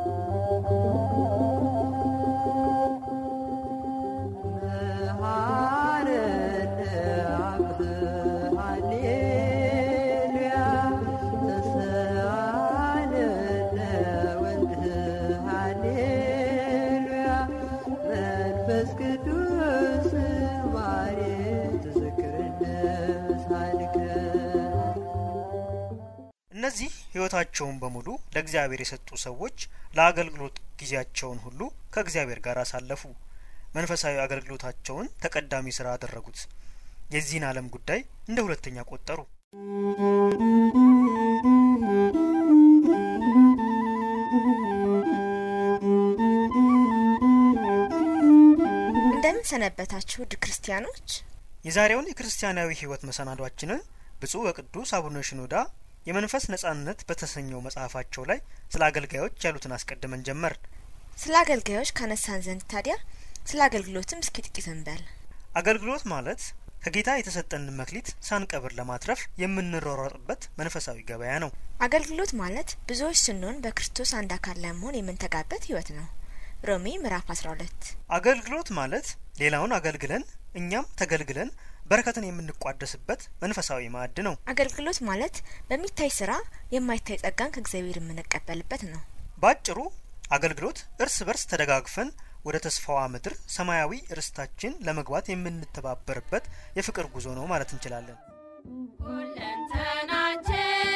እነዚህ ሕይወታቸውን በሙሉ ለእግዚአብሔር የሰጡ ሰዎች ለአገልግሎት ጊዜያቸውን ሁሉ ከእግዚአብሔር ጋር አሳለፉ። መንፈሳዊ አገልግሎታቸውን ተቀዳሚ ስራ አደረጉት። የዚህን ዓለም ጉዳይ እንደ ሁለተኛ ቆጠሩ። እንደምን ሰነበታችሁ ውድ ክርስቲያኖች። የዛሬውን የክርስቲያናዊ ሕይወት መሰናዷችንን ብፁዕ ወቅዱስ አቡነ ሽኖዳ የመንፈስ ነጻነት በተሰኘው መጽሐፋቸው ላይ ስለ አገልጋዮች ያሉትን አስቀድመን ጀመር። ስለ አገልጋዮች ካነሳን ዘንድ ታዲያ ስለ አገልግሎትም እስኪ ጥቂት እንበል። አገልግሎት ማለት ከጌታ የተሰጠንን መክሊት ሳንቀብር ለማትረፍ የምንሯሯጥበት መንፈሳዊ ገበያ ነው። አገልግሎት ማለት ብዙዎች ስንሆን በክርስቶስ አንድ አካል ለመሆን የምንተጋበት ህይወት ነው። ሮሜ ምዕራፍ 12 አገልግሎት ማለት ሌላውን አገልግለን እኛም ተገልግለን በረከትን የምንቋደስበት መንፈሳዊ ማዕድ ነው። አገልግሎት ማለት በሚታይ ስራ የማይታይ ጸጋን ከእግዚአብሔር የምንቀበልበት ነው። ባጭሩ አገልግሎት እርስ በርስ ተደጋግፈን ወደ ተስፋዋ ምድር ሰማያዊ ርስታችን ለመግባት የምንተባበርበት የፍቅር ጉዞ ነው ማለት እንችላለን። ሁለንተናቸው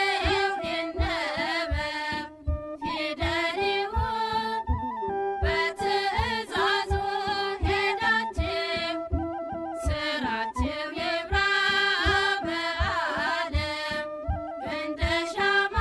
ይነበብ ፊደል ይሁን በትእዛዙ ሄዳችሁ ስራችሁ ይብራ በዓለም እንደ ሻማ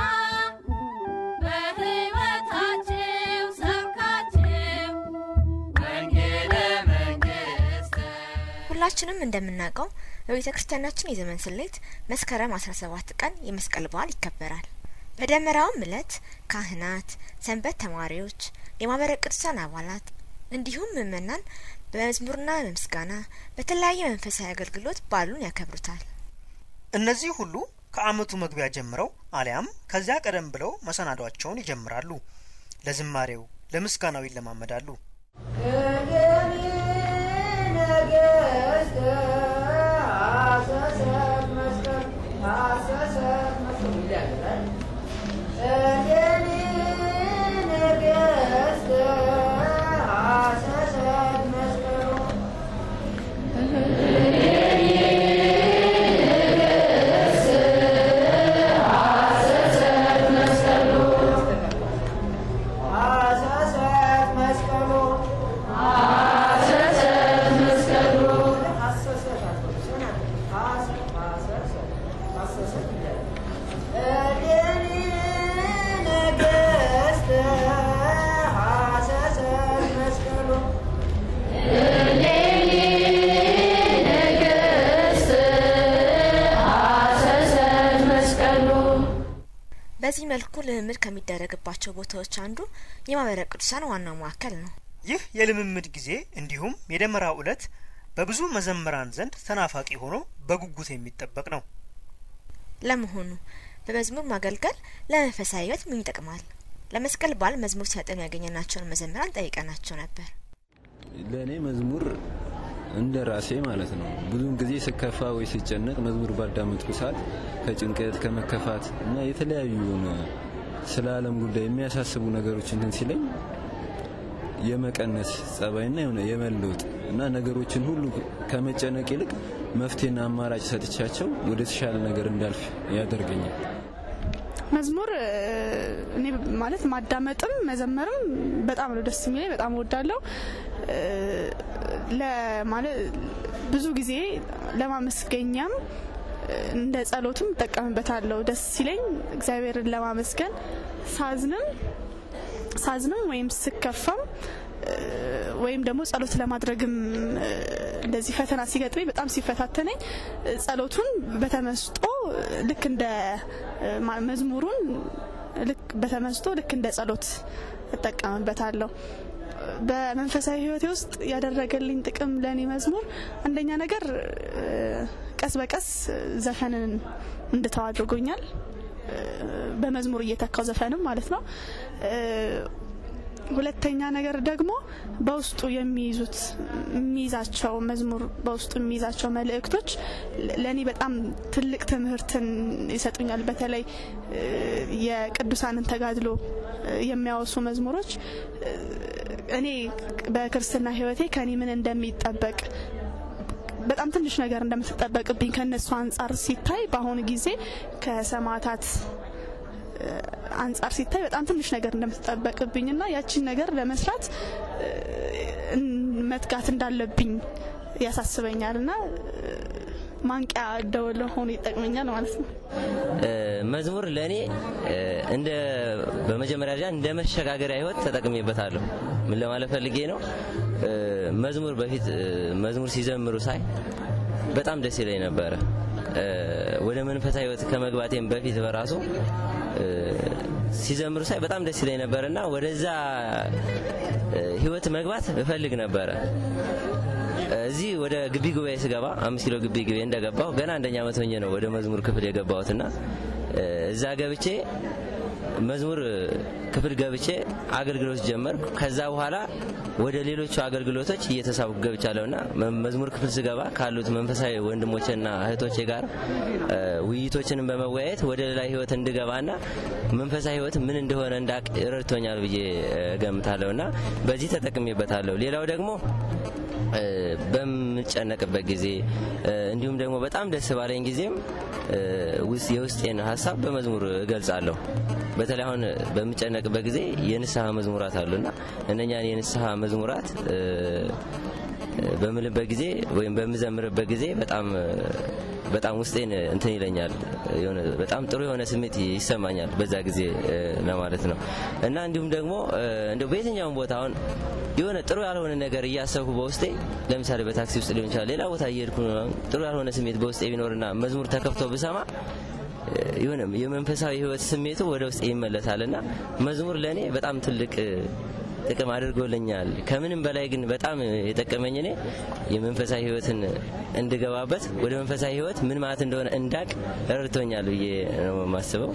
በሕይወታችሁ ሰብካችሁ ወንጌለ መንግሥት ሁላችንም እንደምናውቀው በቤተ ክርስቲያናችን የዘመን ስሌት መስከረም 17 ቀን የመስቀል በዓል ይከበራል። በደመራውም ዕለት ካህናት፣ ሰንበት ተማሪዎች፣ የማህበረ ቅዱሳን አባላት እንዲሁም ምእመናን በመዝሙርና በምስጋና በተለያየ መንፈሳዊ አገልግሎት በዓሉን ያከብሩታል። እነዚህ ሁሉ ከዓመቱ መግቢያ ጀምረው አሊያም ከዚያ ቀደም ብለው መሰናዷቸውን ይጀምራሉ። ለዝማሬው ለምስጋናው ይለማመዳሉ። በዚህ መልኩ ልምምድ ከሚደረግባቸው ቦታዎች አንዱ የማህበረ ቅዱሳን ዋናው ማዕከል ነው። ይህ የልምምድ ጊዜ እንዲሁም የደመራው ዕለት በብዙ መዘምራን ዘንድ ተናፋቂ ሆኖ በጉጉት የሚጠበቅ ነው። ለመሆኑ በመዝሙር ማገልገል ለመንፈሳዊ ሕይወት ምን ይጠቅማል? ለመስቀል በዓል መዝሙር ሲያጠኑ ያገኘናቸውን መዘምራን ጠይቀናቸው ነበር። ለእኔ መዝሙር እንደ ራሴ ማለት ነው። ብዙውን ጊዜ ስከፋ ወይ ስጨነቅ መዝሙር ባዳመጥኩ ሰዓት ከጭንቀት ከመከፋት እና የተለያዩ የሆነ ስለ ዓለም ጉዳይ የሚያሳስቡ ነገሮች እንትን ሲለኝ የመቀነስ ጸባይና የሆነ የመለውጥ እና ነገሮችን ሁሉ ከመጨነቅ ይልቅ መፍትሄና አማራጭ ሰጥቻቸው ወደ ተሻለ ነገር እንዳልፍ ያደርገኛል። መዝሙር እ፣ እኔ ማለት ማዳመጥም መዘመርም በጣም ነው ደስ የሚለኝ። በጣም እወዳለሁ። እ፣ ለማለት ብዙ ጊዜ ለማመስገኛም እ፣ እንደ ጸሎትም እጠቀምበታለሁ። ደስ ሲለኝ እግዚአብሔርን ለማመስገን ሳዝንም ሳዝንም ወይም ስከፋም እ፣ ወይም ደግሞ ጸሎት ለማድረግም እ፣ እንደዚህ ፈተና ሲገጥመኝ በጣም ሲፈታተነኝ እ፣ ጸሎቱን በተመስጦ እ፣ ልክ እንደ እ፣ ማ- መዝሙሩን ልክ በተመስጦ ልክ እንደ ጸሎት እጠቀምበታለሁ። በመንፈሳዊ ሕይወቴ ውስጥ ያደረገልኝ ጥቅም ለእኔ መዝሙር አንደኛ ነገር እ፣ ቀስ በቀስ ዘፈንን እንድተው አድርጎኛል። እ፣ በመዝሙር እየተካው ዘፈንም ማለት ነው። እ፣ ሁለተኛ ነገር ደግሞ በውስጡ የሚይዙት የሚይዛቸው መዝሙር በውስጡ የሚይዛቸው መልእክቶች ለእኔ በጣም ትልቅ ትምህርትን ይሰጡኛል። በተለይ እ፣ የቅዱሳንን ተጋድሎ የሚያወሱ መዝሙሮች እ፣ እኔ በክርስትና ሕይወቴ ከኔ ምን እንደሚጠበቅ በጣም ትንሽ ነገር እንደምትጠበቅብኝ ከነሱ አንጻር ሲታይ በአሁኑ ጊዜ ከሰማዕታት እ፣ አንጻር ሲታይ በጣም ትንሽ ነገር እንደምትጠበቅብኝ እና ያቺን ነገር ለመስራት እ፣ እን- መትጋት እንዳለብኝ ያሳስበኛል እና እ፣ ማንቂያ ደወል ሆኖ ይጠቅመኛል ማለት ነው። እ፣ መዝሙር ለእኔ እ፣ እንደ በመጀመሪያ ደረጃ እንደ መሸጋገሪያ ህይወት ተጠቅሜበታለሁ። ምን ለማለት ፈልጌ ነው? እ፣ መዝሙር በፊት እ፣ መዝሙር ሲዘምሩ ሳይ በጣም ደስ ይለኝ ነበረ። እ፣ ወደ መንፈሳዊ ህይወት ከመግባቴም በፊት በራሱ እ፣ ሲዘምሩ ሳይ በጣም ደስ ይለኝ ነበር እና ወደዛ እ፣ ህይወት መግባት እፈልግ ነበረ። እዚህ ወደ ግቢ ጉባኤ ስገባ አምስት ኪሎ ግቢ ጉባኤ እንደገባሁ ገና አንደኛ ዓመት ሆኜ ነው ወደ መዝሙር ክፍል የገባሁትና እ፣ እዛ ገብቼ መዝሙር ክፍል ገብቼ አገልግሎት ጀመርኩ። ከዛ በኋላ ወደ ሌሎቹ አገልግሎቶች እየተሳብኩ ገብቻለሁና መ- መዝሙር ክፍል ስገባ ካሉት መንፈሳዊ ወንድሞችና እህቶቼ ጋር እ፣ ውይይቶችንም በመወያየት ወደ ሌላ ህይወት እንድገባና መንፈሳዊ ህይወት ምን እንደሆነ እንዳቅ ረድቶኛል ብዬ እ፣ እገምታለሁና በዚህ ተጠቅሜበታለሁ። ሌላው ደግሞ እ፣ በምጨነቅበት ጊዜ እ፣ እንዲሁም ደግሞ በጣም ደስ ባለኝ ጊዜም እ፣ ውስ- የውስጤን ሀሳብ በመዝሙር እገልጻለሁ። በተለይ አሁን በምጨነቅበት ጊዜ የንስሐ መዝሙራት አሉና እነኛን የንስሐ መዝሙራት እ፣ በምልበት ጊዜ ወይም በምዘምርበት ጊዜ በጣም በጣም ውስጤን እንትን ይለኛል። የሆነ በጣም ጥሩ የሆነ ስሜት ይሰማኛል በዛ ጊዜ እ፣ ለማለት ነው እና እንዲሁም ደግሞ እ፣ እንደው በየትኛውም ቦታ አሁን የሆነ ጥሩ ያልሆነ ነገር እያሰብኩ በውስጤ ለምሳሌ በታክሲ ውስጥ ሊሆን ይችላል፣ ሌላ ቦታ እየሄድኩ ነው፣ ጥሩ ያልሆነ ስሜት በውስጤ ቢኖርና መዝሙር ተከፍቶ ብሰማ እ፣ የሆነ የመንፈሳዊ ህይወት ስሜቱ ወደ ውስጤ ይመለሳልና መዝሙር ለእኔ በጣም ትልቅ እ፣ ጥቅም አድርጎልኛል። ከምንም በላይ ግን በጣም የጠቀመኝ እኔ የመንፈሳዊ ህይወትን እንድገባበት ወደ መንፈሳዊ ህይወት ምን ማለት እንደሆነ እንዳቅ ረድቶኛል ብዬ ነው የማስበው።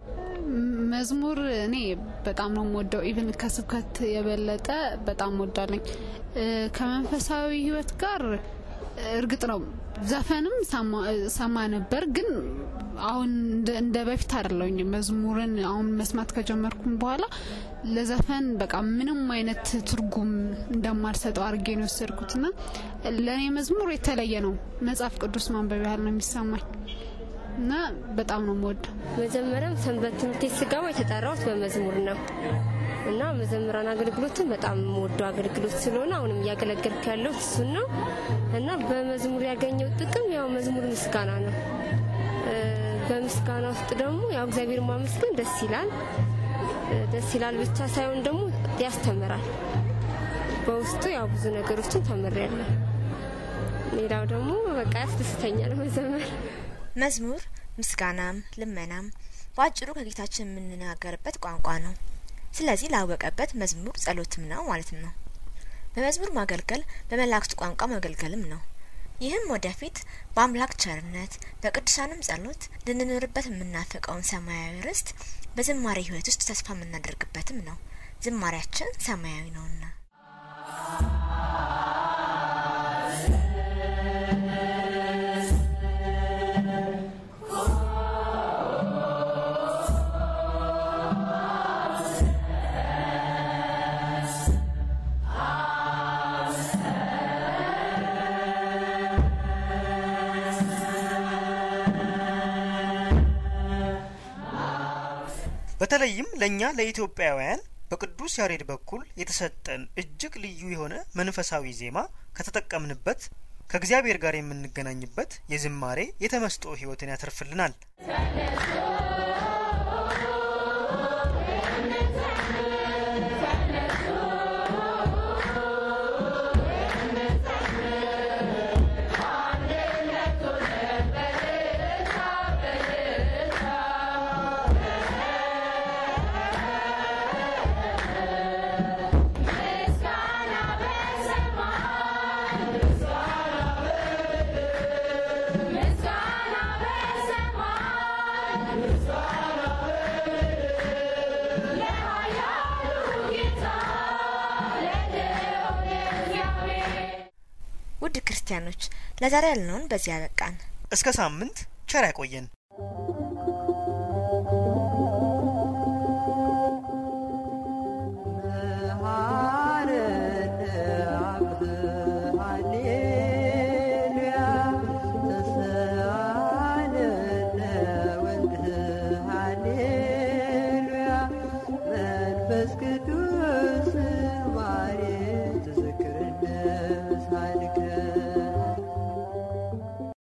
መዝሙር እኔ በጣም ነው የምወደው። ኢቭን ከስብከት የበለጠ በጣም ወዳለኝ። ከመንፈሳዊ ህይወት ጋር እርግጥ ነው ዘፈንም ሰማ- ሰማ ነበር፣ ግን አሁን እንደ- እንደ በፊት አይደለሁኝ። መዝሙርን አሁን መስማት ከጀመርኩም በኋላ ለዘፈን በቃ ምንም አይነት ትርጉም እንደማልሰጠው አድርጌ ነው የወሰድኩትና ለእኔ መዝሙር የተለየ ነው። መጽሐፍ ቅዱስ ማንበብ ያህል ነው የሚሰማኝ እና በጣም ነው የምወደው። መጀመሪያም ሰንበት ትምህርት ቤት ስገባ የተጠራሁት በመዝሙር ነው እና መዘምራን አገልግሎትን በጣም የምወደው አገልግሎት ስለሆነ አሁንም እያገለገልኩ ያለሁት እሱን ነው እና በመዝሙር ያገኘው ጥቅም ያው መዝሙር ምስጋና ነው። እ፣ በምስጋና ውስጥ ደግሞ ያው እግዚአብሔር ማመስገን ደስ ይላል። እ፣ ደስ ይላል ብቻ ሳይሆን ደግሞ ያስተምራል። በውስጡ ያው ብዙ ነገሮችን ተምሬያለሁ። ሌላው ደግሞ በቃ ያስደስተኛል መዘመር። መዝሙር ምስጋናም ልመናም በአጭሩ ከጌታችን የምንናገርበት ቋንቋ ነው። ስለዚህ ላወቀበት መዝሙር ጸሎትም ነው ማለት ነው። በመዝሙር ማገልገል በመላእክቱ ቋንቋ ማገልገልም ነው። ይህም ወደፊት በአምላክ ቸርነት በቅዱሳንም ጸሎት ልንኖርበት የምናፈቀውን ሰማያዊ ርስት በዝማሬ ሕይወት ውስጥ ተስፋ የምናደርግበትም ነው። ዝማሬያችን ሰማያዊ ነውና። በተለይም ለእኛ ለኢትዮጵያውያን በቅዱስ ያሬድ በኩል የተሰጠን እጅግ ልዩ የሆነ መንፈሳዊ ዜማ ከተጠቀምንበት ከእግዚአብሔር ጋር የምንገናኝበት የዝማሬ የተመስጦ ሕይወትን ያተርፍልናል። ምስጋና በሰማይ ምስጋና በሰማይ ክርስቲያኖች ለዛሬ ያልነውን በዚህ ያበቃን። እስከ ሳምንት ቸር ያቆየን።